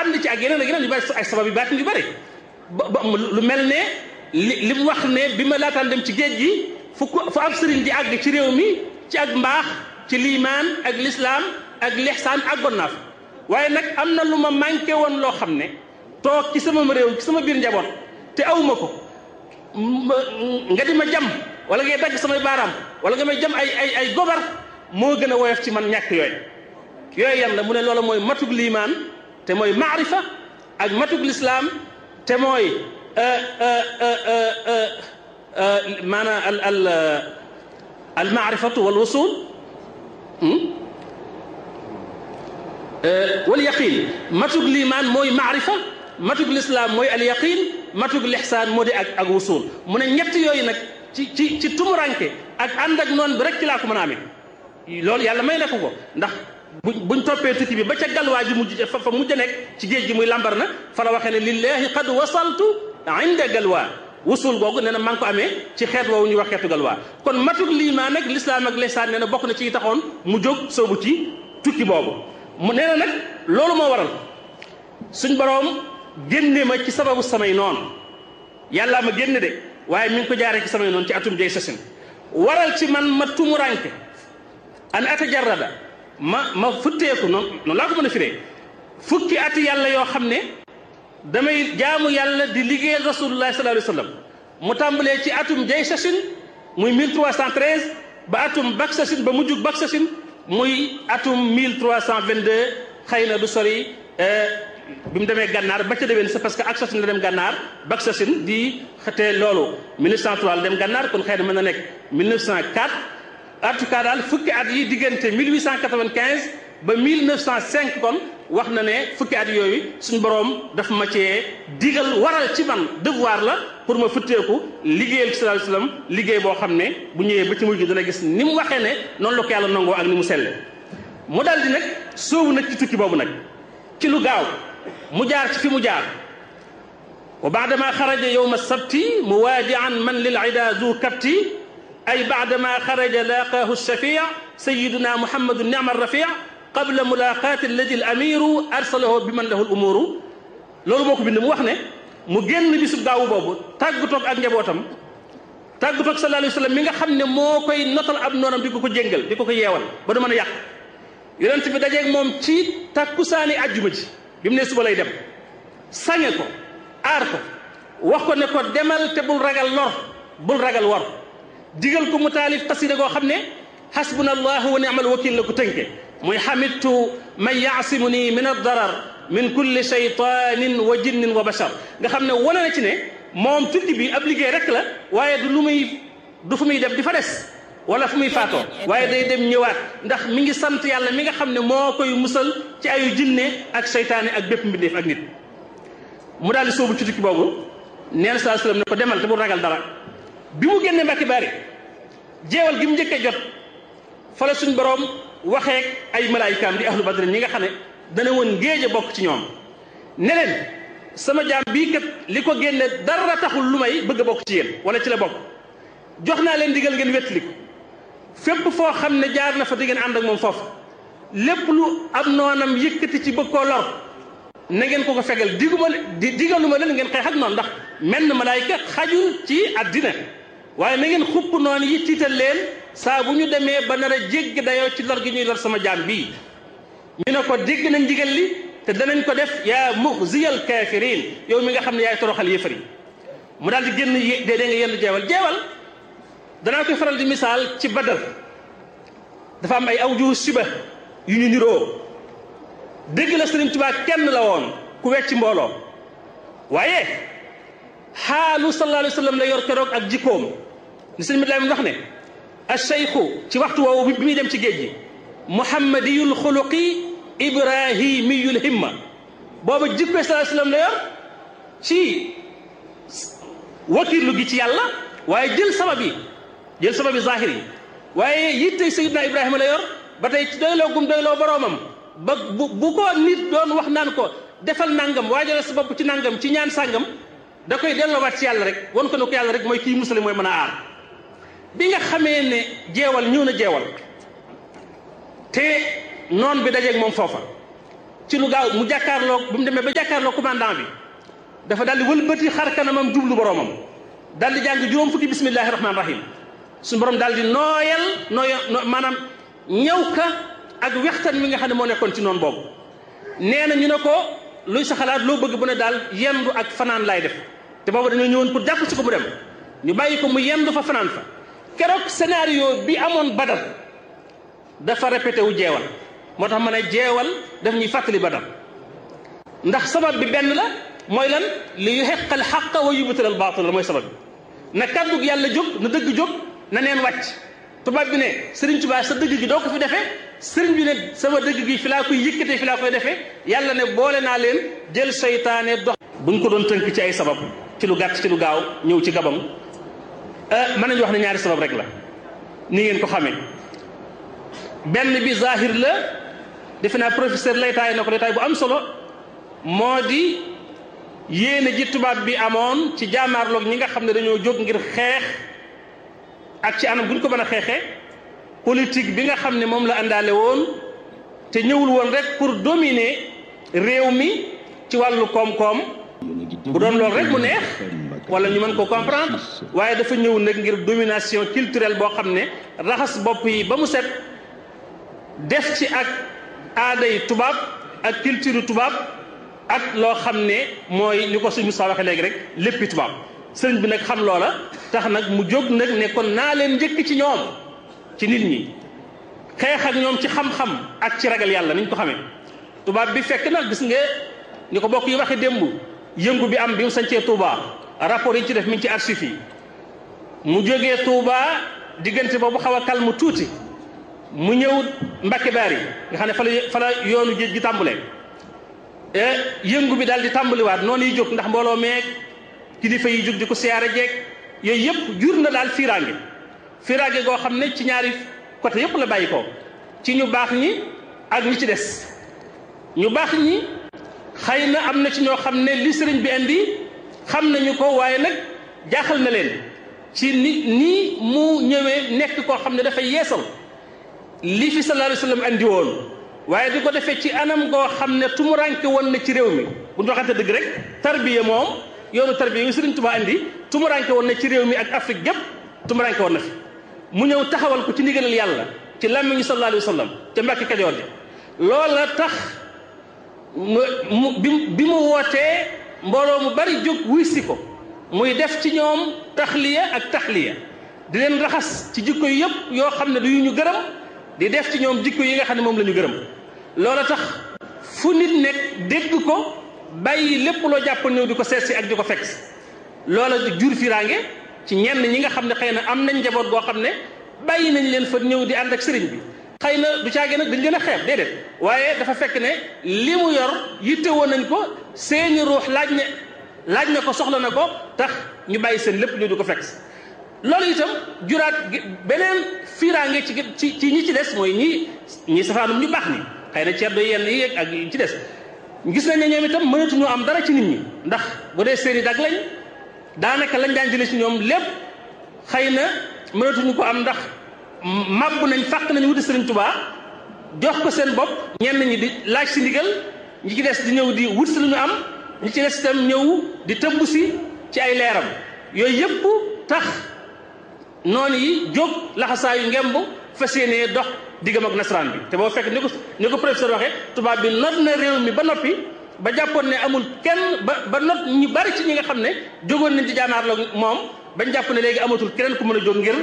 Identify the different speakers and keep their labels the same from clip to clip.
Speaker 1: ànd ci ak yeneen ak yeneen yu bari ay sabab yu baatin yu bari ba ba lu mel ne li li mu wax ne bi ma laataan dem ci géej gi fu ko fu ab sëriñ di àgg ci réew mi ci ak mbaax ci liimaan ak lislaam ak lixsaan àggoon naa fa waaye nag am na lu ma manqué woon loo xam ne toog ci sama réew ci sama biir njaboot te awuma ko nga di ma jam wala ngay dagg samay baaraam wala nga may jam ay ay ay gobar moo gën a woyof ci man ñàkk yooyu yooyu yan la mu ne loola mooy matug liimaan te mooy maarifa ak matug lislaam te mooy maanaam al al al maarifatu wal wusul wal yaqin matug liimaan mooy maarifa matug lislaam mooy al yaqin matug lixsaan moo di ak ak wusul mu ne ñett yooyu nag ci ci ci tumuranke ak ànd ak noonu bi rek ci laa ko mën a amee loolu yàlla may na ko ko ndax buñ buñ toppee tukki bi ba ca galwaa ji mujj fa fa mujj nekk ci géej gi muy lambar na fa la waxee ne lillahi qad wasaltu inda galwaa wusul googu nee na maa ngi ko amee ci xeet woowu ñuy wax xeetu galwaa kon matug liimaan ak lislaam ak lihsaan nee na bokk na ci taxoon mu jóg soobu ci tukki boobu mu nee na nag loolu moo waral suñ boroom génne ma ci sababu samay noonu yàllaa ma génne de waaye mi ngi ko jaaree ci samay noonu ci atum jay sasin waral ci man ma tumuranke an atajarrada ma ma futteeku noonu noonu laa ko mën a firee fukki ati yàlla yoo xam ne damay jaamu yàlla di liggéeyal rasulullah sallallahu alayhi wa sallam mu tàmbalee ci atum jay sasin muy 1313 ba atum bak sasin ba mujjug bak sasin muy atum 1322 xëy na du sori bi mu demee gànnaar ba ca déwén c'est parce que ak sasin la dem gànnaar bak sasin di xëtee loolu 1903 la dem gànnaar kon xëy na mën na nekk 1904 en tout cas daal fukki at yi diggante 1895 ba 1905 kon wax na ne fukki at yooyu suñ boroom daf ma cee digal waral ci man devoir la pour ma futteeku liggéeyal ci sallallahu alayhi wasallam liggéey boo xam ne bu ñëwee ba ci mujj dana gis ni mu waxee ne noonu la ko yàlla nangoo ak ni mu selle mu daal di nag sóobu nag ci tukki boobu nag ci lu gaaw mu jaar ci fi mu jaar wa baadama xaraja yowma sabti muwaadian man lil ida zu kapti ay baadama xaraja laaqaahu shafia sayiduna muhammadu nicma rafia qabla mulaqaati alladi al amiru arsalahu bi man lahu l umuru loolu moo ko bind mu wax ne mu génn bisub gaawu boobu tàggatoog ak njabootam tàggatoog sallallahu alayhi wa sallam mi nga xam ne moo koy notal ab noonam di ko ko jéngal di ko ko yeewal ba du mën a yàq yonent bi dajeeg moom ci takkusaani àjjuma ji bi mu ne suba lay dem sañe ko aar ko wax ko ne ko demal te bul ragal lor bul ragal wor digal ko mu taalif xasida goo xam ne xasbuna allahu wa ni'mal wakil la ko tënke muy xamidtu man yaasimu nii min addarar min kulli shaytanin wa jinnin wa bashar nga xam ne wane na ci ne moom tukki bi ab liggéey rek la waaye du lu muy du fu muy dem di fa des wala fu muy faatoo waaye day dem ñëwaat ndax mi ngi sant yàlla mi nga xam ne moo koy musal ci ayu jinne ak seytaane ak bépp mbindeef ak nit mu daal di sóobu ci tukki boobu nee na saa sallam ne ko demal te bu ragal dara bi mu génnee mbàkki bari jeewal gi mu njëkkee jot fa la suñ boroom waxeek ay malaayikaam di ahlu badrin ñi nga xam ne dana woon ngéej a bokk ci ñoom ne leen sama jaam bii kat li ko génne dara taxul lu may bëgg a bokk ci yéen wala ci la bokk jox naa leen digal ngeen wettali ko fépp foo xam ne jaar na fa di ngeen ànd ak moom foofu lépp lu am noonam yëkkati ci bëgg koo lor na ngeen ko ko fegal diguma di digaluma leen ngeen xeex ak noonu ndax menn malaayika xajul ci àddina waaye na ngeen xupp noonu yi tiital leen saa bu ñu demee ba nar a jégg dayoo ci lor gi ñuy lor sama jaam bii ñu ne ko dégg nañ ndigal li te danañ ko def yaa muxziyal kaafiriin yow mi nga xam ne yaay toroxal yëfar yi mu daal di génn dee dee nga yenn jeewal jeewal danaa koy faral di misaal ci badar dafa am ay awju siba yu ñu niroo dégg la Sëriñ Tuubaa kenn la woon ku wecc mbooloo waaye xaalu sallallahu alayhi wa sallam la yor keroog ak jikkoom ni sëñ bi wax ne acheikhu ci waxtu woowu bi muy dem ci géej gi muhammadiyul xuluqi ibrahimiyul himma booba jikkoy sallallahu alayhi wa sallam la yor ci wakirlu gi ci yàlla waaye jël sabab yi jël sabab yi zahir yi waaye yittey sayidna ibrahima la yor ba tey ci doyloo gum doyloo boroomam ba bu bu ko nit doon wax naan ko defal nangam waajal sa bopp ci nangam ci ñaan sàngam da koy delloowaat ci yàlla rek won ko ne ko yàlla rek mooy kii musale mooy mën a aar bi nga xamee ne jeewal ñëw na jeewal te noon bi dajeeg moom foofa ci lu gaaw mu jàkkaarloo bu mu demee ba jàkkaarloo commandant bi dafa daal di wëlbati xar kanamam jublu boromam daal di jàng juróom fukki bismillahi rahmaani rahim suñu borom daal di nooyal nooya maanaam ñëw ka ak wextan wi nga xam ne moo nekkoon ci noonu boobu nee na ñu ne ko luy sa xalaat loo bëgg bu ne daal yendu ak fanaan laay def te boobu dañoo ñëwoon pour jàpp si ko mu dem ñu bàyyi ko mu yendu fa fanaan fa keroog scénario bi amoon badar dafa répété wu jeewal moo tax ma ne jeewal daf ñuy fàttali badar ndax sabab bi benn la mooy lan li yuhiqal xaqa wa yubtil al baatil la mooy sabab bi na kàddug yàlla jóg na dëgg jóg na neen wàcc tubaab bi ne Sëriñ Tuubaa sa dëgg gi doo ko fi defee sëriñ bi ne sama dëgg gi fi laa koy yëkkatee fi laa koy defee yàlla ne boole naa leen jël seytaane dox buñ ko doon tënk ci ay sabab ci lu gàtt ci lu gaaw ñëw ci gabam mën nañu wax ne ñaari sabab rek la ni ngeen ko xamee benn bi zahir la defe naa professeur laytaay na ko laytaay bu am solo moo di yéene ji tubaab bi amoon ci jaamaarloog ñi nga xam ne dañoo jóg ngir xeex ak ci anam bu ñu ko mën a xeexee politique bi nga xam ne moom la àndaale woon te ñëwul woon rek pour dominer réew mi ci wàllu koom-koom bu doon loolu rek mu neex wala ñu mën ko comprendre waaye dafa ñëw nag ngir domination culturelle boo xam ne raxas bopp yi ba mu set def ci ak aaday tubaab ak culture tubaab ak loo xam ne mooy li ko suñu Moussa waxee léegi rek léppi tubaab sëriñ bi nag xam loola tax nag mu jóg nag ne kon naa leen njëkk ci ñoom ci nit ñi xeex ak ñoom ci xam-xam ak ci ragal yàlla niñ ko xamee tubaab bi fekk nag gis nga ni ko bokk yi waxee démb yëngu bi am bi mu sañcee Touba rapport yi ci def mi ngi ci archive yi mu jógee Touba diggante boobu xaw a calme tuuti mu ñëw Mbacke Bari nga xam ne fa la fa la yoonu géej gi tàmbalee yëngu bi daal di tàmbaliwaat noonu yi jóg ndax mbooloo meeg kilifa yi jóg di ko siyaare jeeg yooyu yëpp jur na daal fiiraange fiiraange goo xam ne ci ñaari côté yëpp la bàyyi ko ci ñu baax ñi ak ñi ci des ñu baax ñi xëy na am na ci ñoo xam ne li sëriñ bi indi xam nañu ko waaye nag jaaxal na leen ci ni nii mu ñëwee nekk koo xam ne dafay yeesal li fi sallallahu alayhi wa sallam andi woon waaye di ko defee ci anam goo xam ne tumuranke woon na ci réew mi bu ñu waxante dëgg rek tarbiya moom yoonu tarbiya yu Sëriñ Tuubaa andi tumuranke woon na ci réew mi ak Afrique gépp tumuranke woon na fi mu ñëw taxawal ko ci ndigalal yàlla ci làmmiñu sallallahu alayhi wa sallam te Mbàkke Kajoor ja loola tax mu bi mu wootee mbooloo mu bari jóg wuy si ko muy def ci ñoom taxliya ak taxliya di leen raxas ci jikko yi yëpp yoo xam ne du yu ñu gërëm di def ci ñoom jikko yi nga xam ne moom la ñu gërëm loola tax fu nit nekk dégg ko bàyyi lépp loo jàpp ñëw di ko seet si ak di ko fekk si loola jur fiiraange ci ñenn ñi nga xam ne xëy na am nañ njaboot goo xam ne bàyyi nañ leen fa ñëw di ànd ak sëriñ bi xëy na du caage nag dañ leen a xeeb déedéet waaye dafa fekk ne li mu yor yitte woon nañ ko seeni ruux laaj ne laaj na ko soxla na ko tax ñu bàyyi seen lépp ñu di ko fekk si loolu itam juraat beneen fiiraange ci ci ci ñi ci des mooy ñi ñi safaanum ñu baax ni xëy na ceddo yenn yi ak yi ci des gis nañ ne ñoom itam mënatuñu am dara ci nit ñi ndax bu dee seeni dag lañ daanaka lañ daan jëlee ci ñoom lépp xëy na mënatuñu ko am ndax màbb nañ fàq nañ wuti Sëriñ Tuubaa jox ko seen bopp ñenn ñi di laaj si ndigal ñi ci des di ñëw di wut si lu ñu am ñi ci des itam ñëw di tëbb si ci ay leeram yooyu yëpp tax noonu yi jóg laxasaayu ngemb fas yéenee dox diggam ak nasaraan bi te boo fekk ni ko ni ko professeur waxee tubaab bi not na réew mi ba noppi ba jàppoon ne amul kenn ba ba not ñu bari ci ñi nga xam ne jógoon nañ ci jaanaar la moom bañ jàpp ne léegi amatul keneen ku mën a jóg ngir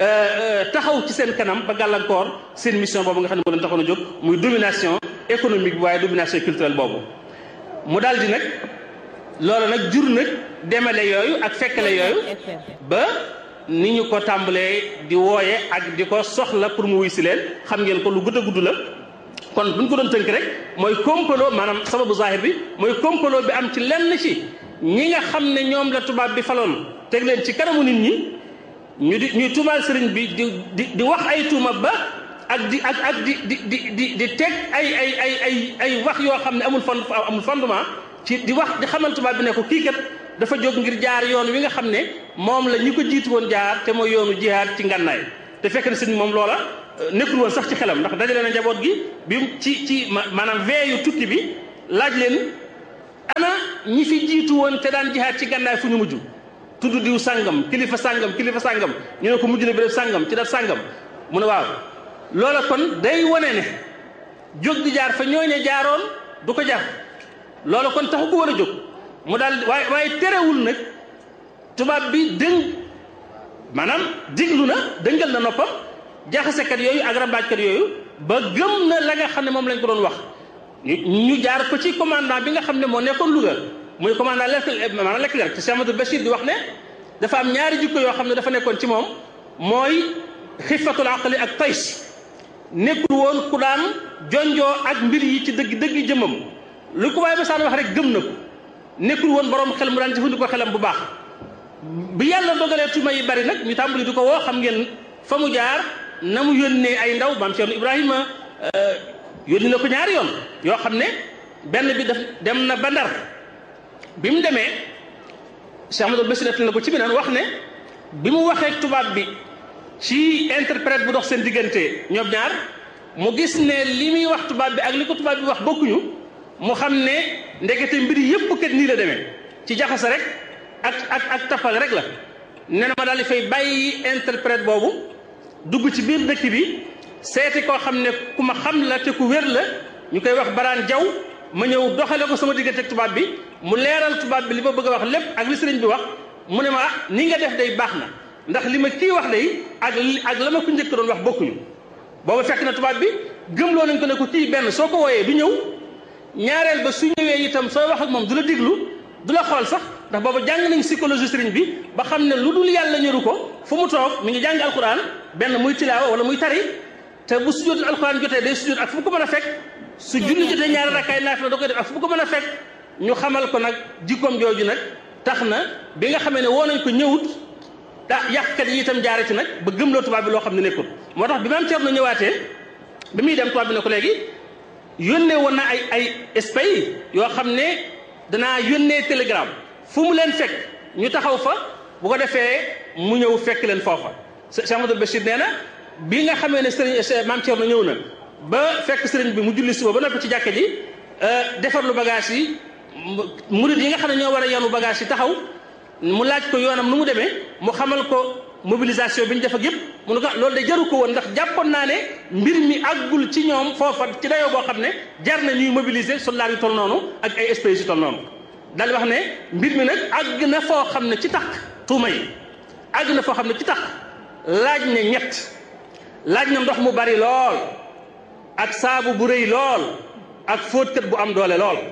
Speaker 1: taxaw ci seen kanam ba gàllankoor seen mission boobu nga xam ne moo leen taxoon a jóg muy domination économique bi waaye domination culturelle boobu mu daal di nag loolu nag jur nag demale yooyu ak fekkale yooyu ba ni ñu ko tàmbalee di wooye ak di ko soxla pour mu wuy si leen xam ngeen ko lu gudd a gudd la kon buñ ko doon tënk rek mooy complot maanaam sababu zahir bi mooy complot bi am ci lenn ci ñi nga xam ne ñoom la tubaab bi faloon teg leen ci kanamu nit ñi ñu di ñuy tuumaal sëriñ bi di di di wax ay tuuma ba ak di ak ak di di di di di teg ay ay ay ay ay wax yoo xam ne amul fond amul fondement ci di wax di xamal tubaab bi ne ko kii kat dafa jóg ngir jaar yoon wi nga xam ne moom la ñi ko jiitu woon jaar te mooy yoonu jihaad ci ngànnaay te fekk na sëriñ moom loola nekkul woon sax ci xelam ndax dajale na njaboot gi bi ci ci maanaam veeyu tukki bi laaj leen ana ñi fi jiitu woon te daan jihaat ci gànnaay fu ñu mujj tudd diw sàngam kilifa sàngam kilifa sàngam ñu ne ko mujj na béréb sàngam ci daf sàngam mu ne waaw loola kon day wane ne jóg di jaar fa ñooñe jaaroon du ko jar loola kon taxu ko war a jóg mu daal waaye waaye terewul nag tubaab bi dëng maanaam diglu na dëngal na noppam jaxasekat yooyu ak rambaajkat yooyu ba gëm na la nga xam ne moom lañ ko doon wax ñu jaar ko ci commandant bi nga xam ne moo nekkoon Louga muy commandant lekk maanaam lekk te Cheikh Amadou Bachir di wax ne dafa am ñaari jikko yoo xam ne dafa nekkoon ci moom mooy xifatul aqli ak tays nekkul woon ku daan jonjoo ak mbir yi ci dëgg dëgg jëmmam lu ko waaye ba saan wax rek gëm na ko nekkul woon borom xel mu daan jëfandikoo xelam bu baax bi yàlla dogalee tuma yi bari nag ñu tàmbali di ko woo xam ngeen fa mu jaar na mu yónnee ay ndaw maam Cheikh Ibrahima yónni na ko ñaari yoon yoo xam ne benn bi daf dem na ba Ndar bi mu demee Cheikh Amadou Bachir def na ko ci bi naan wax ne bi mu waxee tubaab bi ci interprète bu dox seen diggante ñoom ñaar mu gis ne li muy wax tubaab bi ak li ko tubaab bi wax bokkuñu mu xam ne ndekete mbir yëpp kat nii la demee ci jaxase rek ak ak ak tappal rek la nee na ma daal di fay bàyyi interprète boobu dugg ci biir dëkk bi seeti koo xam ne ku ma xam la te ku wér la ñu koy wax baraan jaw ma ñëw doxale ko sama diggante ak tubaab bi mu leeral tubaab bi li ma bëgg a wax lépp ak li sëriñ bi wax mu ne ma ah ni nga def day baax na ndax li ma kii wax day ak ak la ma ko njëkk doon wax bokkuñu booba fekk na tubaab bi gëmloo nañ ko ne ko kii benn soo ko wooyee du ñëw ñaareel ba su ñëwee itam sooy wax ak moom du la diglu du la xool sax ndax booba jàng nañ psychologie sëriñ bi ba xam ne lu dul yàlla ñëru ko fu mu toog mi ngi jàng alquran benn muy tilaawa wala muy tari te bu sujjóotul alquran jotee day sujjóot ak fu mu ko mën a fekk su julli jotee ñaari rakkaay naafila da koy def ak fu mu ko mën a fekk ñu xamal ko nag jikkoom jooju nag tax na bi nga xamee ne woo nañ ko ñëwut da yàqkat yi itam jaare ci nag ba gëmloo tubaab bi loo xam ne nekkul moo tax bi maam Thierno ñëwaatee bi muy dem tubaab bi ne ko léegi yónnee woon na ay ay espay yoo xam ne danaa yónnee télégramme fu mu leen fekk ñu taxaw fa bu ko defee mu ñëw fekk leen foofa Cheikh Amadou Bachir nee na bi nga xamee ne sëriñ maam Thierno ñëw na ba fekk sëriñ bi mu julli suba ba noppi ci jàkka ji defar lu bagage yi murid yi nga xam ne ñoo war a yanu bagage yi taxaw mu laaj ko yoonam nu mu demee mu xamal ko mobilisation bi ñu def ak yëpp mu ne ko loolu de jaru ko woon ndax jàppoon naa ne mbir mi àggul ci ñoom foofa ci dayoo boo xam ne jar na ñuy mobiliser soldats yu toll noonu ak ay espèces yu toll noonu daal di wax ne mbir mi nag àgg na foo xam ne ci tax tuuma yi àgg na foo xam ne ci tax laaj ne ñett laaj na ndox mu bari lool ak saabu bu rëy lool ak fóotkat bu am doole lool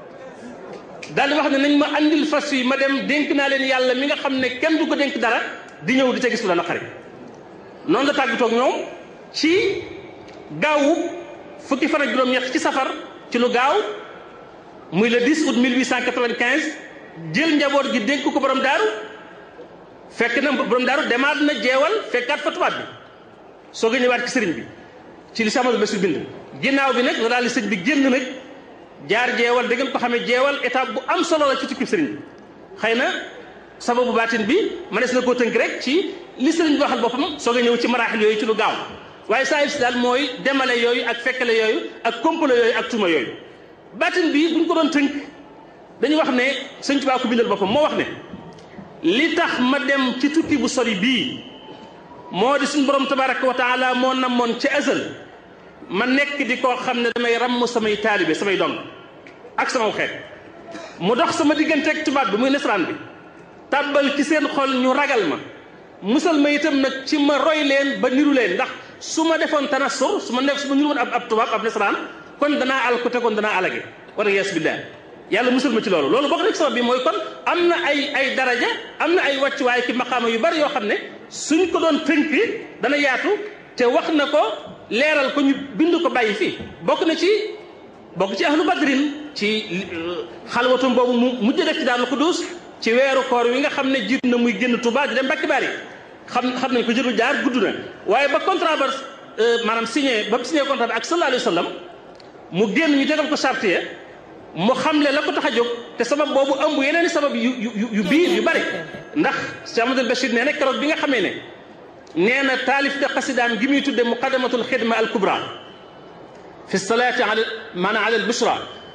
Speaker 1: daal di wax ne nañ ma andil fas yi ma dem dénk naa leen yàlla mi nga xam ne kenn du ko dénk dara di ñëw di ca gis lu la naqari noonu la tàggatoo ak ñoom ci gaawu fukki fan ak juróom-ñett ci safar ci lu gaaw muy le 10 août 1895 jël njaboot gi dénk ko borom daaru fekk na borom daaru demaat na jeewal fekkaat fa tubaab bi soog a ñëwaat ci sëriñ bi ci li Amadou Bachir bind ginnaaw bi nag la daal di sëñ bi génn nag jaar jeewal da ngeen ko xamee jeewal étape bu am solo la ci tukki sëriñ bi xëy na sababu baatin bi mënees na koo tënk rek ci li sëriñ bi waxal boppam soog a ñëw ci maraaxil yooyu ci lu gaaw waaye saa si daal mooy demale yooyu ak fekkale yooyu ak komplo yooyu ak tuuma yooyu baatin bi buñ ko doon tënk dañuy wax ne sëñ Tuubaa ko bindal boppam moo wax ne li tax ma dem ci tukki bu sori bii moo di suñu borom tabaraka wa taala moo namoon ci azal ma nekk di koo xam ne damay ràmm samay taalibe samay dong ak sama xeet mu dox sama diggante ak tubaab bi muy nasaraan bi tàbbal ci seen xol ñu ragal ma musal ma itam nag ci ma roy leen ba niru leen ndax su ma defoon tanassur su ma nekk su ma niru woon ab ab tubaab ab nasaraan kon danaa al ko te kon danaa alage wala yees billah yàlla musal ma ci loolu loolu bokk na ci sabab bi mooy kon am na ay ay daraja am na ay wàccuwaay ki maqaama yu bari yoo xam ne suñ ko doon tënk dana yaatu te wax na ko leeral ko ñu bind ko bàyyi fii bokk na ci bokk ci ahlu badrin ci xalwatum boobu mu mujj def ci daal Xudus ci weeru koor wi nga xam ne jiit na muy génn Tuubaa di dem Mbàkke Bari xam xam nañ ko jëru jaar gudd na waaye ba contrat ba maanaam signé ba signé contrat bi ak sallallahu alayhi wa sallam mu génn ñu tegal ko charte ya mu xamle la ko tax a jóg te sabab boobu ëmb yeneen i sabab yu yu yu biir yu bari ndax Cheikh Amadou Bachir nee na keroog bi nga xamee ne nee na taalif de xasidaam gi muy tudde muqaddamatul xidma al kubra fi salaati ala maanaam ala al bushra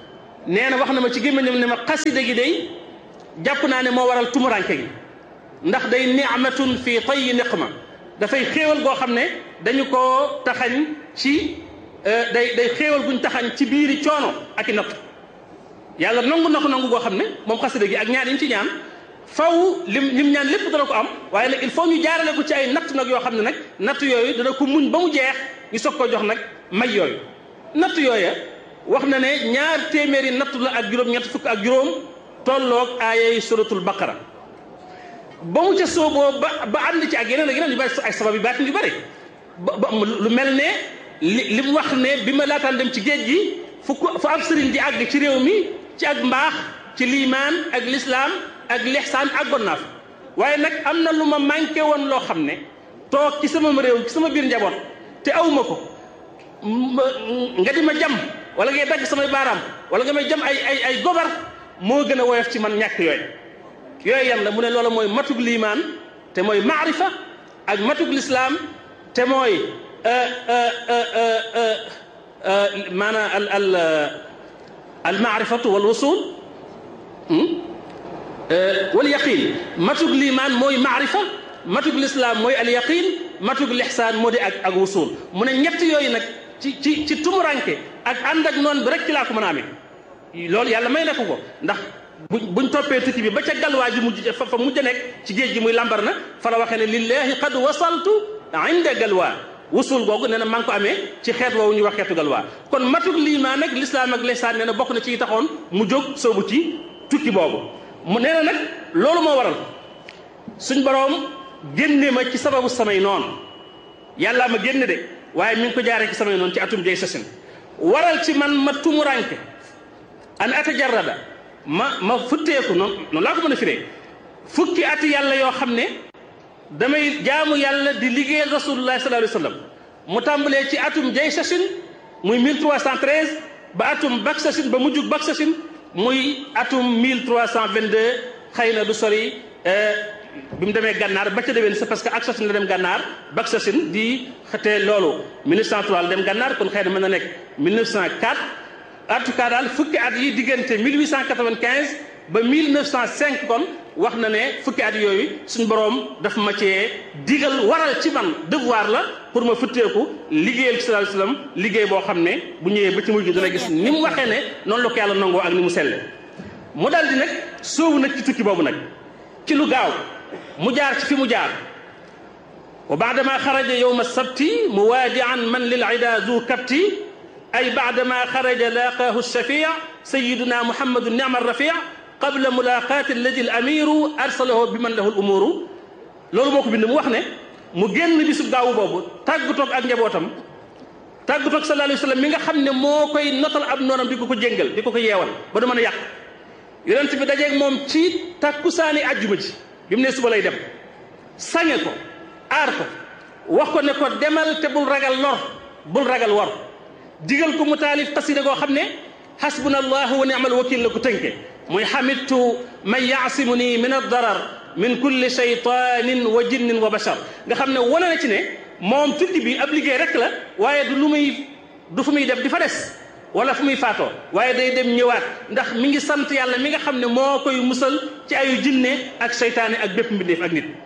Speaker 1: nee na wax na ma ci gémmiñam ne ma xasida gi day jàpp naa ne moo waral tumuranke gi ndax day ni'matun fii tayyi niqma dafay xéewal goo xam ne dañu koo taxañ ci day day xéewal guñ taxañ ci biiri coono ak i natt yàlla nangu na ko nangu goo xam ne moom xasida gi ak ñaan yi ñu ci ñaan faw lim lim ñaan lépp dana ko am waaye nag il faut ñu jaarale ko ci ay natt nag yoo xam ne nag natt yooyu dana ko muñ ba mu jeex ñu soog ko jox nag may yooyu natt yooya wax na ne ñaar téeméeri natt la ak juróom ñett fukk ak juróom tolloog aayay suratul baqara ba mu ca sooboo ba ba ànd ci ak yeneen ak yeneen yu bari ay sabab yu baatin yu bari ba lu mel ne li li mu wax ne bi ma laataan dem ci géej gi fu ko fu ab sëriñ di àgg ci réew mi ci ak mbaax ci liimaan ak lislaam ak lixsaan àggoon naa fa waaye nag am na lu ma manqué woon loo xam ne toog ci sama réew ci sama biir njaboot te awma ko nga di ma jam wala ngay dagg samay baaraam wala nga may jam ay ay ay gobar moo gën a woyof ci man ñàkk yooyu yooyu yan la mu ne loola mooy matug liimaan te mooy maarifa ak matug lislaam te mooy maanaam al al al maarifatu wal wusul wal yaqin matug liimaan mooy maarifa matug lislaam mooy al yaqin matug lixsaan moo di ak ak wusul mu ne ñett yooyu nag ci ci ci tumuranke ak ànd ak noonu bi rek ci laa ko mën a amee loolu yàlla may nekk ko ndax buñ buñ toppee tukki bi ba ca galwaa ji mujj fa fa mujj nekk ci géej gi muy lambar na fa la waxee ne lillahi qad wasaltu inda galwaa wusul googu nee na maa ngi ko amee ci xeet woowu ñuy wax xeetu galwaa kon matug liimaan ak lislaam ak lihsaan nee na bokk na ci taxoon mu jóg soobu ci tukki boobu mu nee na nag loolu moo waral suñ boroom génne ma ci sababu samay noonu yàllaa ma génne de waaye mi ngi ko jaaree ci samay noonu ci atum jay sasin waral ci man ma tumuranke an atajarrada ma ma futteeku noonu noonu laa ko mën a firee fukki ati yàlla yoo xam ne damay jaamu yàlla di liggéeyal rasulullah sallallahu alayhi wa sallam mu tàmbalee ci atum jay sasin muy 1313 ba atum bak sasin ba mujjug bak sasin muy atum 1322 xëy na du sori bi mu demee gànnaar ba ca déwén c'est parce que ak sasin la dem gànnaar bak sasin di xëtee loolu 1903 la dem gànnaar kon xëy na mën na nekk 1904 en tout cas daal fukki at yi diggante 1895 ba 1905 kon wax na ne fukki at yooyu suñ boroom daf ma cee digal waral ci man devoir la pour ma futteeku liggéeyal ci sallallahu alayhi wasallam liggéey boo xam ne bu ñëwee ba ci mujj dana gis ni mu waxee ne noonu la ko yàlla nangoo ak ni mu selle mu daal di nag soowu nag ci tukki boobu nag ci lu gaaw mu jaar ci fi mu jaar wa baadama xaraja yowma sabti muwaadian man lil ida zu kapti ay baadama xaraja laaqaahu shafia sayiduna muhammadu nicma rafia qabla mulaqaati alladi al amiru arsalahu bi man lahu l umuru loolu moo ko bind mu wax ne mu génn bisu gaawu boobu tàggatoog ak njabootam tàggatoog sallallahu alayhi wa sallam mi nga xam ne moo koy notal ab noonam di ko ko jéngal di ko ko yeewal ba du mën a yàq yonent bi dajeeg moom ci takkusaani àjjuma ji bi mu ne suba lay dem sañe ko aar ko wax ko ne ko demal te bul ragal lor bul ragal wor digal ko mu taalif xasida goo xam ne xasbuna allahu wa ni'mal wakil la ko tënke muy xamidtu man yaasimu nii min addarar min kulli shaytanin wa jinnin wa bashar nga xam ne wane na ci ne moom tukki bi ab liggéey rek la waaye du lu muy du fu muy dem di fa des wala fu muy faatoo waaye day dem ñëwaat ndax mi ngi sant yàlla mi nga xam ne moo koy musal ci ayu jinne ak seytaane ak bépp mbindeef ak nit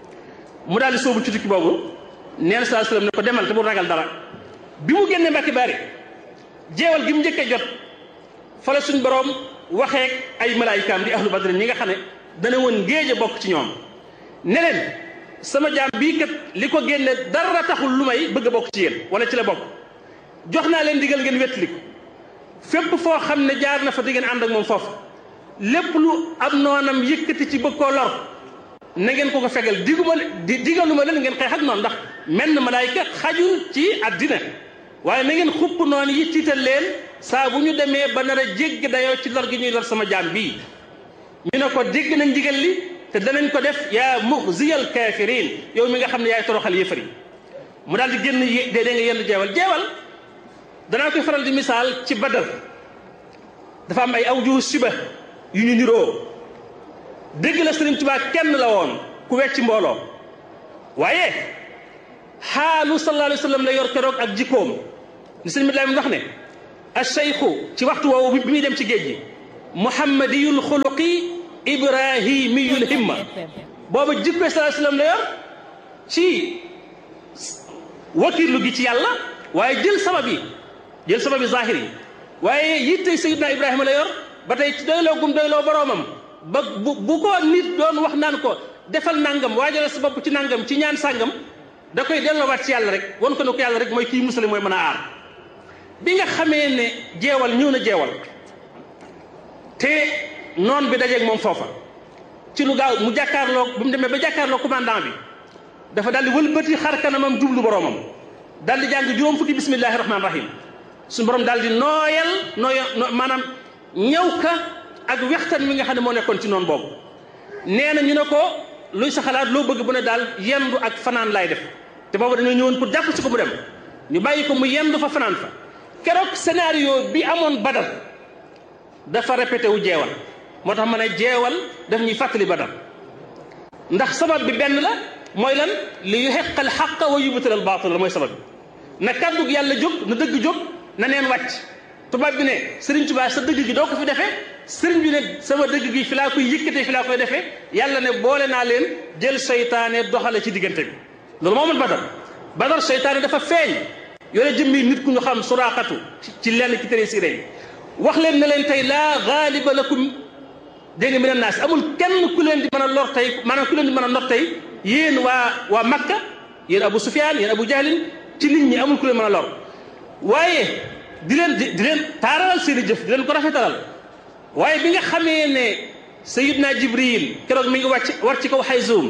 Speaker 1: mu daal di soobu ci tukki boobu nee na sallallahu alayhi wasallam ne ko demal te bu ragal dara bi mu génne Mbàkke Bari jeewal gi mu njëkkee jot fa la suñ boroom waxeek ay malaayikaam di ahlu badrin ñi nga xam ne dana woon géej a bokk ci ñoom ne leen sama jaam bii kat li ko génne dara taxul lu may bëgg a bokk ci yéen wala ci la bokk jox naa leen digal ngeen wettali ko fépp foo xam ne jaar na fa di ngeen ànd ak moom foofu lépp lu am noonam yëkkati ci bëgg koo lor na ngeen ko ko fegal diguma di digaluma leen ngeen xeex ak noonu ndax menn malaayika xajul ci àddina waaye na ngeen xupp noonu yi tiital leen saa bu ñu demee ba nar a jégg dayoo ci lor gi ñuy lor sama jaam bii ñu ne ko dégg nañ ndigal li te danañ ko def yaa muxziyal kaafiriin yow mi nga xam ne yaay toroxal yëfar yi mu daal di génn dee dee nga yenn jeewal jeewal danaa koy faral di misaal ci badal dafa am ay awjuhu siba yu ñu niroo dégg la Sëriñ Tuubaa kenn la woon ku wecc mbooloo waaye xaalu sallallahu alayhi wa sallam la yor keroog ak jikkoom ni sëriñ bi wax ne alcheikhu ci waxtu woowu bi muy dem ci géej gi muhammadiyul xuluqi ibrahimiyul himma booba jikko sallallahu alayhi wasallam la yor ci wakirlu gi ci yàlla waaye jël sabab yi jël sabab yi zahir yi waaye yitte sayidna ibrahima la yor ba tey ci doyloo gum doyloo boroomam ba bu bu ko nit doon wax naan ko defal nangam waajal sa bopp ci nangam ci ñaan sàngam da koy delloowaat ci yàlla rek wan ko ne ko yàlla rek mooy kii musale mooy mën a aar bi nga xamee ne jeewal ñëw na jeewal te noon bi dajeeg moom foofa ci lu gaaw mu jàkkaarloo bi mu demee ba jàkkaarloo commandant bi dafa daal di wëlbati xar kanamam jublu boroomam daal di jàng juróom fukki bismillahi rahmaani rahim suñu borom daal di nooyal nooya maanaam ñëw ka ak wextan mi nga xam ne moo nekkoon ci noonu boobu nee na ñu ne ko luy sa xalaat loo bëgg bu ne daal yendu ak fanaan laay def te boobu dañoo ñëwoon pour jàpp si ko mu dem ñu bàyyi ko mu yendu fa fanaan fa keroog scénario bi amoon badal dafa répété wu jeewal moo tax ma ne jeewal daf ñuy fàttali badal ndax sabab bi benn la mooy lan li yuhiqal xaqa wa yubtilal baatil la mooy sabab bi na kàddug yàlla jóg na dëgg jóg na neen wàcc tubaab bi ne sëriñ Tuubaa sa dëgg gi doo ko fi defee sëriñ bi ne sama dëgg gi fi laa koy yëkkatee fi laa koy defee yàlla ne boole naa leen jël seytaane doxale ci diggante bi loolu moo mën badar badar seytaane dafa feeñ yore jëmmi nit ku ñu xam suraaxatu ci lenn ci tere siré yi wax leen ne leen tey laa gaaliba lakum dégg nga mina naas amul kenn ku leen di mën a lor tey maanaam ku leen di mën a not tey yéen waa waa Makka yéen Abu Sufyaan yéen Abu Jahlin ci nit ñi amul ku leen mën a lor waaye di leen di leen taaralal seen i jëf di leen ko rafetalal waaye bi nga xamee ne Sayyidna Jibril keroog mi ngi wàcc war ci kaw Xayzuum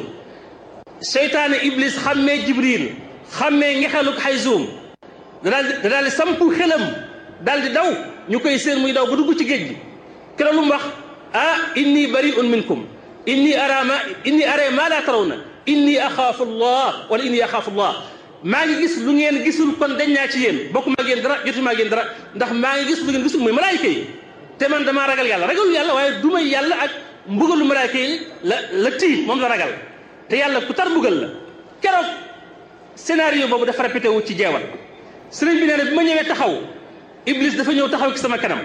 Speaker 1: seytaane Iblis xammee Jibril xammee ngexeluk Xayzuum da daal di da daal di sampu xelam daal di daw ñu koy seen muy daw ba dugg ci géej gi keroog lu mu wax ah inni bari'un minkum inni ara ma inni ara ma la tarawna inni axaafu allah wala inni axaafu allah maa ngi gis lu ngeen gisul kon dañ naa ci yéen bokkuma ak yéen dara jotuma ak yéen dara ndax maa ngi gis lu ngeen gisul muy malaayika yi te man damaa ragal yàlla ragalul yàlla waaye du may yàlla ak mbugalu malaayika yi la la tii moom la ragal te yàlla ku tar mbugal la keroog scénario boobu dafa répété wu ci jeewal sëriñ bi nee na bi ma ñëwee taxaw iblis dafa ñëw taxaw ci sama kanam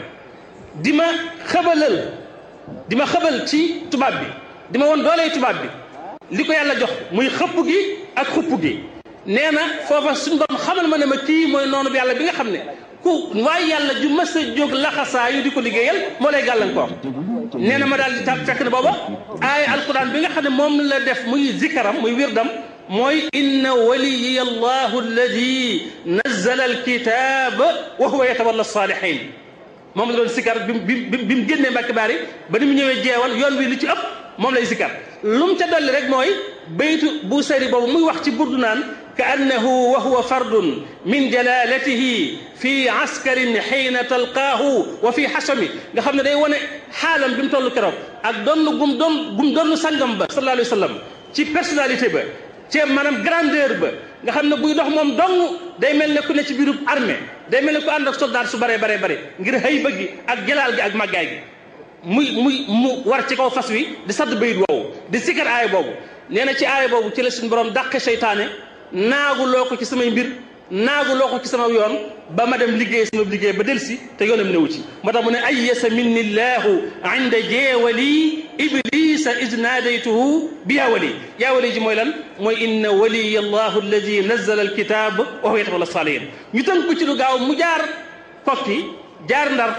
Speaker 1: di ma xabalal di ma xabal ci tubaab bi di ma woon dooley tubaab bi li ko yàlla jox muy xëpp gi ak xupp gi nee na foofa suñu borom xamal ma ne ma kii mooy noonu bi yàlla bi nga xam ne ku waaye yàlla ju mas a jóg laxasaa yu di ko liggéeyal moo lay gàllankoor nee na ma daal di tàb fekk ne booba aaya alquran bi nga xam ne moom la def muy zikaram muy wirdam mooy inna waliya allahu alladi nazzala alkitab wa huwa yatawalla salihin moom la doon sikar bi bi bi mu génnee mbàkki baari ba ni mu ñëwee jeewal yoon wi li ci ëpp moom lay sikar lu mu ca dolli rek mooy baytu bu sari boobu muy wax ci burdu naan ka annahu wa huwa fardun min jalalatihi fi askarin xiina talqaahu wa fi xasami nga xam ne day wane xaalam bi mu toll keroog ak donn gum doon gum doon sangam ba sallallahu alayhi wa sallam ci personnalité ba ci maanaam grandeur ba nga xam ne buy dox moom dong day mel ne ku ne ci biirub armée day mel ne ku ànd ak soldat su baree baree bare ngir xëy bëgg ak jalaal gi ak màggaay gi muy muy mu war ci kaw fas wi di sadd bayit woowu di sikkar aaya boobu nee na ci aaya boobu ci la suñu borom dàqe seytaane naagu loo ko ci samay mbir naagu loo ko ci sama yoon ba ma dem liggéey sama liggéey ba delsi te yoonam newu ci moo tax mu ne ayyasa minni llahu inda jeewali iblisa id naadaytuhu bi yaa wali yaa wali ji mooy lan mooy inna waliya allahu alladi nazzala alkitab wa huwa yatawalla salihin ñu tënk ko ci lu gaaw mu jaar kokki jaar ndar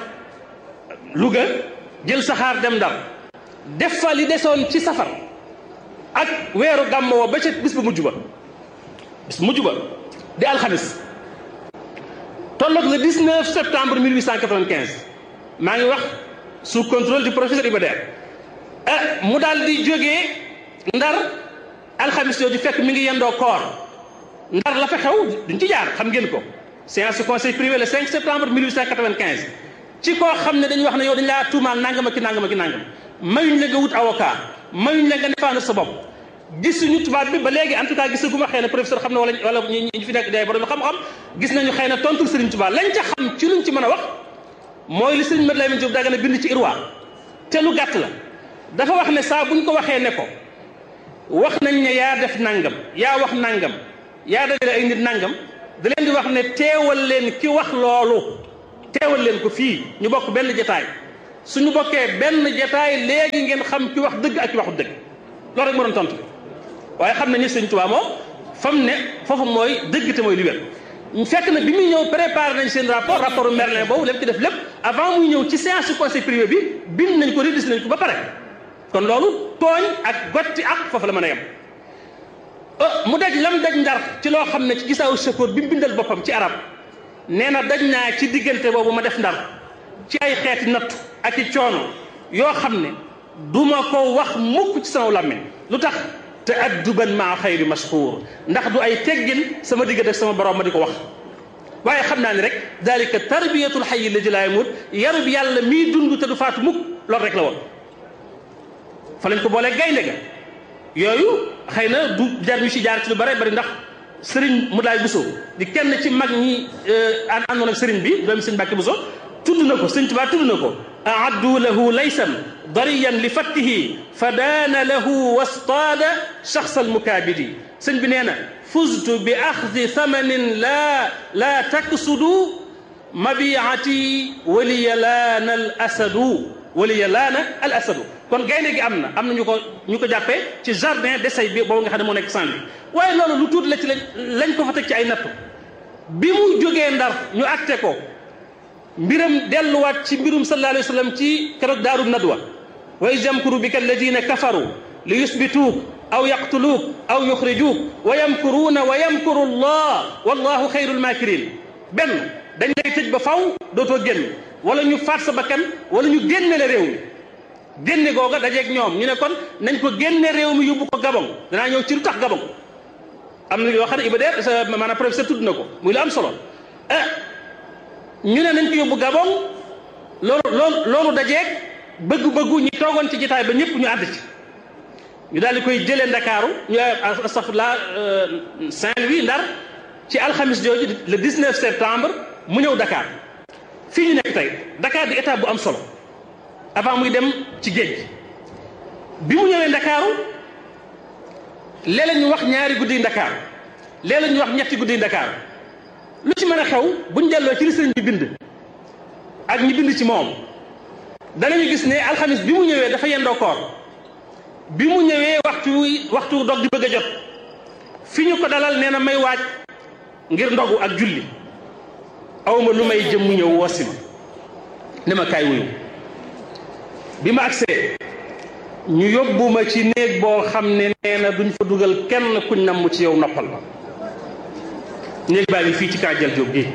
Speaker 1: Louga jël saxaar dem ndar def fa li desoon ci safar ak weeru gàmmo wa ba ca bis bu mujj ba bis bu mujj ba di alxamis tolloog le 19 septembre 1895 maa ngi wax sous contrôle du professeur Iba Der ah mu daal di jógee ndar alxamis yooyu fekk mi ngi yendoo koor ndar la fa xew duñ ci jaar xam ngeen ko séance du conseil privé le 5 septembre 1895 ci koo xam ne dañuy wax ne yow dañ laa tuumaal nangam ak ki nangam ak ki nangam mayuñ la nga wut avocat mayuñ la nga défendre sa bopp gisuñu tubaab bi ba léegi en tout cas gisaguma xëy na professeur xam na wala wala ñi ñu fi nekk day borom xam-xam gis nañu xëy na tontul Serigne Touba lañ ca xam ci luñ ci mën a wax mooy li Serigne Mate Lamine Diop Dagana bind ci Irwa te lu gàtt la dafa wax ne saa buñ ko waxee ne ko wax nañ ne yaa def nangam yaa wax nangam yaa dajale ay nit nangam da leen di wax ne teewal leen ki wax loolu teewal leen ko fii ñu bokk benn jataay suñu bokkee benn jataay léegi ngeen xam ci wax dëgg ak ci waxu dëgg loolu rek moo doon tontu waaye xam nañu sëñ Tuubaa moom fa mu ne foofu mooy dëgg te mooy li wér fekk na bi muy ñëw préparé nañ seen rapport rapport Merlin boobu lépp ci def lépp avant muy ñëw ci séance su conseil privé bi bind nañ ko rédigé nañ ko ba pare kon loolu tooñ ak gotti ak foofu la mën a yem mu daj lam daj ndar ci loo xam ne ci gisaawu sakoor bi mu bindal boppam ci arab nee na daj naa ci diggante boobu ma def ndar ci ay xeeti nattu ak i coono yoo xam ne duma ko wax mukk ci sama làmmiñ lu tax te adduban maa xayri mashhuur ndax du ay teggin sama diggante ak sama borom ma di ko wax waaye xam naa ne rek dalika tarbiyatul xayyi alladi laa yamuut yarub yàlla mii dund te du faatu mukk loolu rek la woon fa lañ ko boolee gaynde ga yooyu xëy na du jar ñu si jaar ci lu bare bari ndax sëriñ mu daay Buso di kenn ci mag ñi àndoon ak sëriñ bi doomi sëriñ Mbàkke Buso tudd na ko sëriñ Tuubaa tudd na ko aaddu lahu laysan dariyan li fattihi fa daana lahu wastaada shaxs almukaabidi sëñ bi nee na fuztu bi axdi thamanin laa laa taksudu mabiati waliya laana al asadu waliya laana al asadu kon gaynde gi am na am na ñu ko ñu ko jàppee ci jardin d'essai bi boobu nga xam ne moo nekk Saint-Louis waaye loolu lu tuuti la ci lañ ko fa teg ci ay nattu bi mu jógee ndar ñu acté ko mbiram delluwaat ci mbirum sallallahu alayhi wa sallam ci keroog daaru nadwa wa iz yamkuru bika alladina kafaru li yusbituuk aw yaqtuluuk aw yuxrijuuk wa yamkuruuna wa yamkuru allah wallahu xayrul makirin benn dañ lay tëj ba faw dootoo génn wala ñu faat sa bakkan wala ñu génne la réew mi génne googa dajeeg ñoom ñu ne kon nañ ko génne réew mi yóbbu ko Gabon danaa ñëw ci lu tax Gabon am na yoo xam ne Iba Der sa maanaam professeur tudd na ko muy lu am solo ah ñu ne nañ ko yóbbu Gabon loolu loolu loolu dajeeg bëgg-bëggu ñi toogoon ci jotaay ba ñëpp ñu ànd ci ñu daal di koy jëlee Ndakaaru ñu astafurlah Saint-Louis Ndar ci alxamis jooju le 19 septembre mu ñëw Dakar fii ñu nekk tey Dakar di étape bu am solo avant muy dem ci géej gi bi mu ñëwee Ndakaaru léeg-léeg ñu wax ñaari guddi Ndakaaru léeg-léeg ñu wax ñetti guddi Ndakaaru lu ci mën a xew buñ delloo ci li sëriñ bi bind ak ñi bind ci moom danañu gis ne alxamis bi mu ñëwee dafa yendoo koor bi mu ñëwee waxtu waxtu dog di bëgg a jot fi ñu ko dalal nee na may waaj ngir ndogu ak julli awma lu may jëm mu ñëw woosi ma ne ma kaay wuyu bi ma agsee ñu yóbbu ma ci néeg boo xam ne nee na duñ fa dugal kenn kuñ namm ci yow noppal ma néeg baa ngi fii ci kaajal jóob gi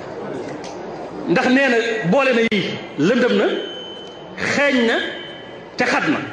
Speaker 1: ndax nee na boole na yii lëndëm na xeeñ na te xat na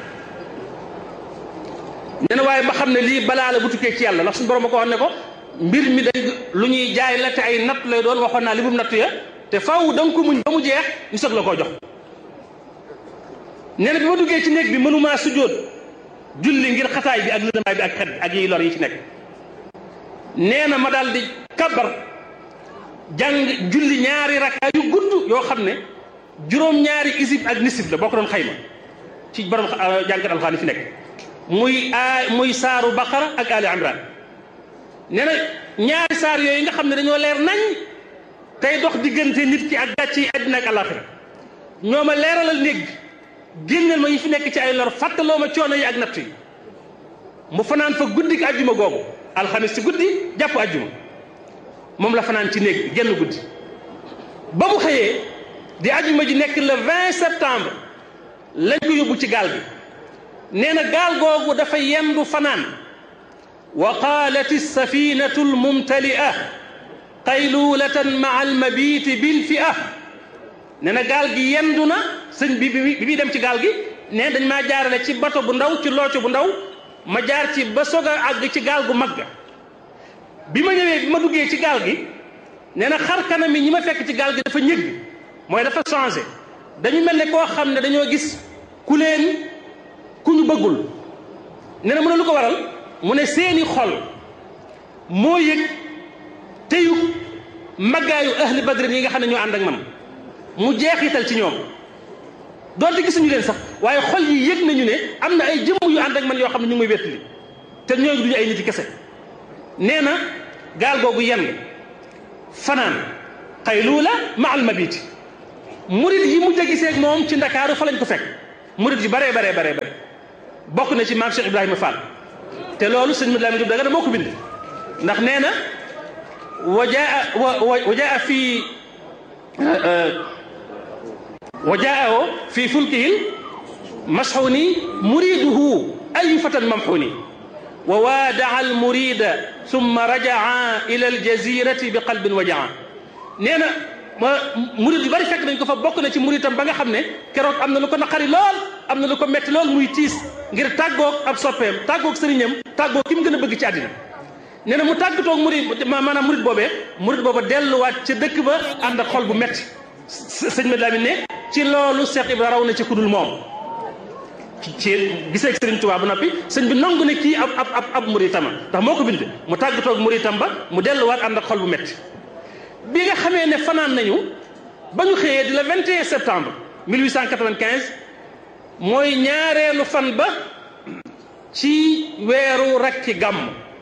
Speaker 1: nee na waaye ma xam ne lii balaa la bu tukkee ci yàlla ndax suñu borom a ko wax ne ko mbir mi dañ lu ñuy jaay la te ay natt lay doon waxoon naa li mu natt ya te faaw da nga ko muñ ba mu jeex ñu soog la koo jox nee na bi ma duggee ci néeg bi mënumaa sujjóot julli ngir xataay bi ak lëndamaay bi ak xet ak yiy lor yi ci nekk nee na ma daal di kabar jàng julli ñaari rakkaa yu gudd yoo xam ne juróom-ñaari isib ak nisib la boo ko doon xayma ci borom jàngat alxaani fi nekk muy a muy saaru baqara ak ali imran nee na ñaari saar yooyu nga xam ne dañoo leer nañ tey dox diggante nit ki ak gàcc yi àddina ak àllaaxira ñoo ma leeralal néeg bi génneel ma yi fi nekk ci ay lor fàttaloo ma coono yi ak natt yi mu fanaan fa guddi ki àjjuma googu alxamis ci guddi jàpp àjjuma moom la fanaan ci néeg bi genn guddi ba mu xëyee di àjjuma ji nekk le 20 septembre lañ ko yóbbu ci gaal bi nee na gaal googu dafa yendu fanaan wa qaalat alsafinatu almumtalia qaylulatan maa almabiti bilfia nee na gaal gi yendu na sëñ bi bi muy dem ci gaal gi ne dañ maa jaarale ci bato bu ndaw ci looco bu ndaw ma jaar ci ba soog a àgg ci gaal gu mag ga bi ma ñëwee bi ma duggee ci gaal gi nee na xar kanam yi ñi ma fekk ci gaal gi dafa ñëgg mooy dafa changé dañu mel ne koo xam ne dañoo gis ku leen ku ñu bëggul nee na mu ne lu ko waral mu ne seeni xol moo yëg teyu maggaayu ahli badrin yi nga xam ne ñoo ànd ak man mu jeexital ci ñoom doonte gisuñu leen sax waaye xol yi yëg nañu ne am na ay jëmm yu ànd ak man yoo xam ne ñu ngi may wettali te ñooñu duñu ay nit yi kese nee na gaal googu yenn fanaan xayluula ma al mabiti murid yi mujj a gisee ak moom ci ndakaaru fa lañ ko fekk murid yu baree baree baree bare bokk na ci maam Cheikh Ibrahima Fall te loolu sëñ Mouhamadou Lamine Diop Dagana moo ko bind ndax nee na wajaa wajaa fii wajaa fii fulkihil masxuni muriduhu ayu fatan mamxuni wa waadaa al murida summa rajaa ila al jazirati bi qalbin wajaa nee na murid yu bari fekk nañ ko fa bokk na ci muritam ba nga xam ne keroog am na lu ko naqari lool am na lu ko metti lool muy tiis ngir tàggoog ab soppeem tàggoog sëriñam tàggoog ki mu gën a bëgg ci àddina nee na mu tàggatoog murid maanaam murid boobee murid booba delluwaat ca dëkk ba ànd ak xol bu metti sëñ ma Lamin ne ci loolu Cheikh Ibra raw na ci kudul moom ci gisee sëriñ Tuubaa ba noppi sëñ bi nangu ne kii ab ab ab ab muritama ndax moo ko bind mu tàggatoog muritam ba mu delluwaat ànd ak xol bu metti bi nga xamee ne fanaan nañu ba ñu xëyee di la 21 septembre 1895 mooy ñaareelu fan ba ci weeru rakki gàmm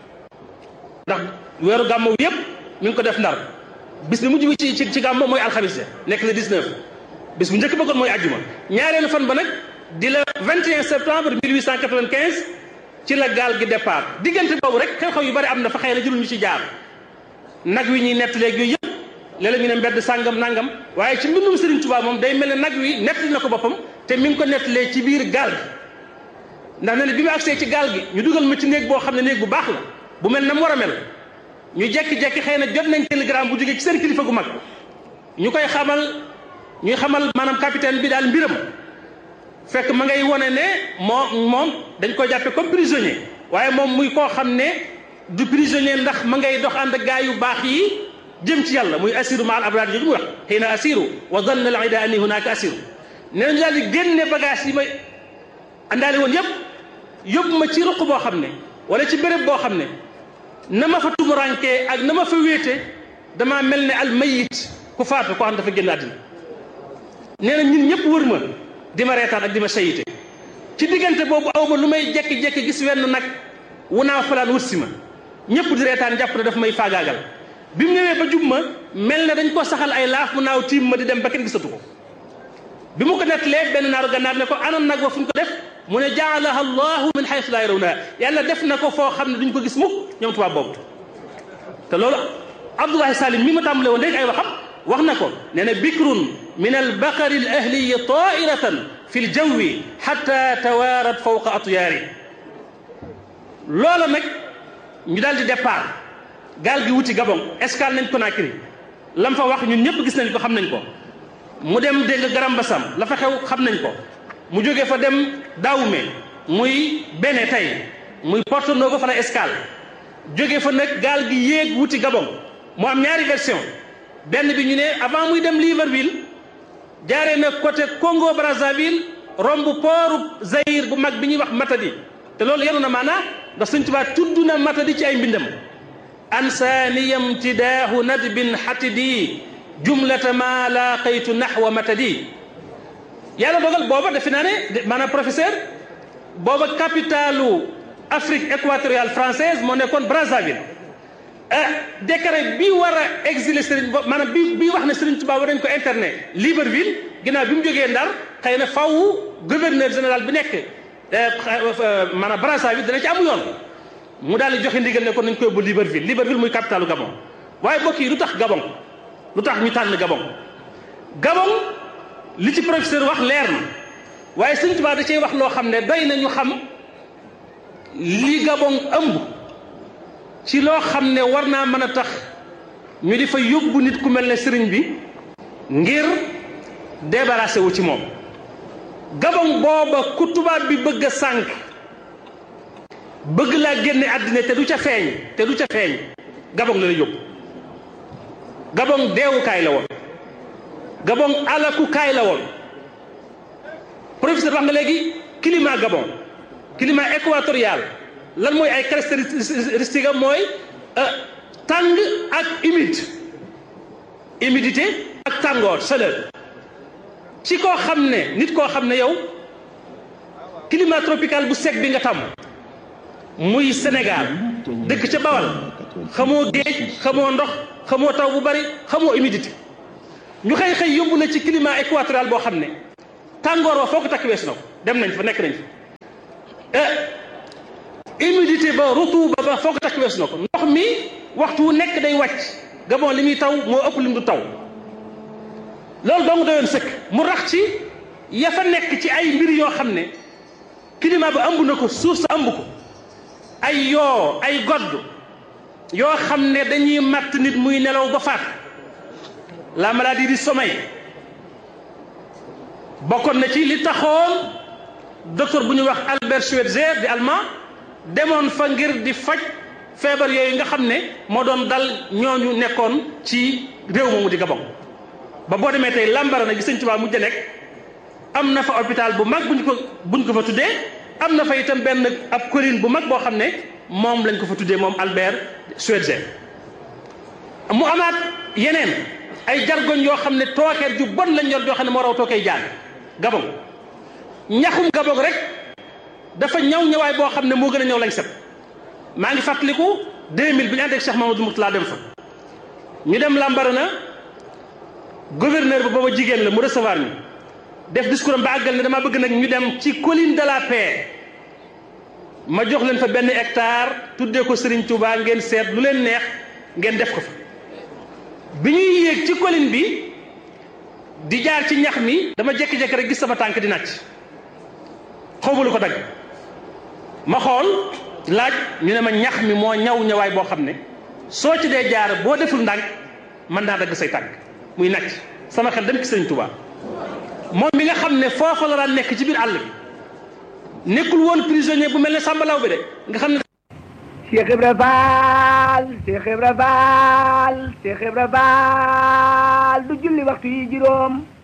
Speaker 1: ndax weeru gàmm yëpp mi ngi ko def ndar bis bi mujj bi ci ci ci gàmm mooy alxamis nekk le 19 bis bu njëkk bëggoon mooy àjjuma ñaareelu fan ba nag di la 21 septembre 1895 ci la gaal gi départ diggante boobu rek xew-xew yu bari am na fa xëy na jurul ñu ci jaar nag wi ñuy nett léegi yooyu yëpp léeg-léeg ñu ne mbedd sàngam nangam waaye ci mbindum Serigne Touba moom day mel ne nag wi nettali na ko boppam te mi ngi ko nettalee ci biir gaal gi ndax ne ne bi mu agsee ci gaal gi ñu dugal ma ci néeg boo xam ne néeg bu baax la bu mel na mu war a mel ñu jekki-jekki xëy na jot nañ télégramme bu jógee ci seen kilifa gu mag ñu koy xamal ñuy xamal maanaam capitaine bi daal mbiram fekk ma ngay wone ne moo moom dañ ko jàppe comme prisonnier waaye moom muy koo xam ne du prisonnier ndax ma ngay dox ànd ak gaa yu baax yi jëm ci yàlla muy assiru ma al abraar jooju muy wax xëy na assiru wa zanna al ida anni hunaka assiru nee nañu daal di génne bagage yi may àndaale woon yëpp yóbbu ma ci ruq boo xam ne wala ci béréb boo xam ne na ma fa tumurankee ak na ma fa wéete damaa mel ne al mayit ku faatu koo xam dafa génn àddina nee na ñun ñëpp wër ma di ma reetaan ak di ma sayite ci diggante boobu aw ma lu may jekki-jekki gis wenn nag wu naa falaan wut si ma ñëpp di reetaan jàpp ne daf may faagaagal bi mu ñëwee ba jub ma mel ne dañ ko saxal ay laaf mu naaw tiim ma di dem ba kenn gisatu ko bi mu ko nettalee benn naaru gànnaar ne ko anan nag wa fu ñu ko def mu ne jaalaha allahu min xaysu laa yarawna yàlla def na ko foo xam ne duñ ko gis mukk ñoom tubaab boobu te loolu abdoulahi salim mi ma tàmbale woon léegi ay waxam wax na ko nee na bikrun min albaqari al ahliyi tairatan fi ljawwi xata tawaarat fawqa atyaari loola nag ñu daal di départ gaal gi wuti Gabon escale nañ Conakry lam fa wax ñun ñëpp gis nañ ko xam nañ ko mu dem dégg nga Garam Bassam la fa xew xam nañ ko mu jóge fa dem Dahomey muy Bénin tey muy Porto Novo fa la escale jóge fa nag gaal gi yéeg wuti Gabon mu am ñaari version benn bi ñu ne avant muy dem Libreville jaaree na côté Congo Brazzaville romb pooru Zaïre bu mag bi ñuy wax Matadi te loolu yenu na maanaa ndax Sëñ Tuubaa tudd na Matadi ci ay mbindam ansaaniya imtidaahu nadbin xatidi jumlata ma laaqaytu naxwa matadi yàlla dogal booba defe naa ne maanaam professeur booba capitalu Afrique équatoriale française moo nekkoon Brazzaville décret bi war a exiler Serigne bo maanaam bi bi wax ne Serigne Touba war nañ ko internet Libreville ginnaaw bi mu jógee Ndar xëy na faw gouverneur général bi nekk maanaam Brazzaville dana ci amu yoon mu daal di joxe ndigal ne ko nañ ko yóbbu Libreville Libreville muy capitalu Gabon waaye mbokk yi lu tax Gabon lu tax ñu tànn Gabon Gabon li ci professeur wax leer na waaye Sëñ Tuubaa da cey wax loo xam ne doy na ñu xam li Gabon ëmb ci loo xam ne war naa mën a tax ñu di fa yóbbu nit ku mel ne sëriñ bi ngir débarrassé wu ci moom Gabon booba ku tubaab bi bëgg a sànq bëgg laa génne àddina te du ca feeñ te du ca feeñ Gabon la la yóbbu Gabon deewukaay la woon Gabon alakukaay la woon professeur wax nga léegi climat Gabon climat équatorial lan mooy ay caractéristiques am mooy tàng ak humide humidité ak tàngoor chaleur ci koo xam ne nit koo xam ne yow climat tropical bu sec bi nga tàmm muy Sénégal dëkk ca Bawal xamoo géej xamoo ndox xamoo taw bu bari xamoo humidité ñu xëy xëy yóbbu la ci climat équatorial boo xam ne tàngoor wa foo ko takk weesu na ko dem nañ fa nekk nañ fa humidité ba rutuba ba foo ko takk weesu na ko ndox mi waxtu wu nekk day wàcc Gabon li muy taw moo ëpp li mu du taw loolu dong doyoon sëkk mu rax ci ya fa nekk ci ay mbir yoo xam ne climat ba ëmb na ko suuf sa ëmb ko ay yoo ay godd yoo xam ne dañuy matt nit muy nelaw ba faat la maladie du sommeil bokkoon na ci li taxoon docteur bu ñuy wax Albert Schweitzer di allemand demoon fa ngir di faj feebar yooyu nga xam ne moo doon dal ñooñu nekkoon ci réew moomu di Gabon ba boo demee tey Lambaréné gi Sëñ Tuubaa mujj nekk am na fa hôpital bu mag buñ ko buñ ko fa tuddee am na fa itam benn ab colline bu mag boo xam ne moom lañ ko fa tuddee moom Albert Schweitzer mu amaat yeneen ay jargoñ yoo xam ne tookeer ju bon lañ yor joo xam ne moo raw tookee jaan Gabon ñaxum Gabon rek dafa ñaw ñawaay boo xam ne moo gën a ñëw lañ set maa ngi fàttaliku 2000 bi ñu ànd ak Cheikh Mamadou Mourtala dem fa ñu dem Lambaréné gouverneur ba booba jigéen la mu recevoir ñu def discours am ba àggal ne dama bëgg nag ñu dem ci colline de la paix ma jox leen fa benn hectare tuddee ko Serigne Touba ngeen seet lu leen neex ngeen def ko fa bi ñuy yéeg ci colline bi di jaar ci ñax mi dama jékki-jékki rek gis sama tànk di nàcc xawma lu ko dagg ma xool laaj ñu ne ma ñax mi moo ñaw ñawaay boo xam ne soo ci dee jaar boo deful ndànk mën naa dagg say tànk muy nàcc sama xel dem ci Serigne Touba moom mi nga xam ne foofa la daan nekk ci biir àll bi nekkul woon prisonnier bu mel ne sàmbalaw bi de nga xam ne
Speaker 2: Cheikh Ibra Fall Cheikh Ibra Fall Cheikh Ibra Fall du julli waxtu yi juróom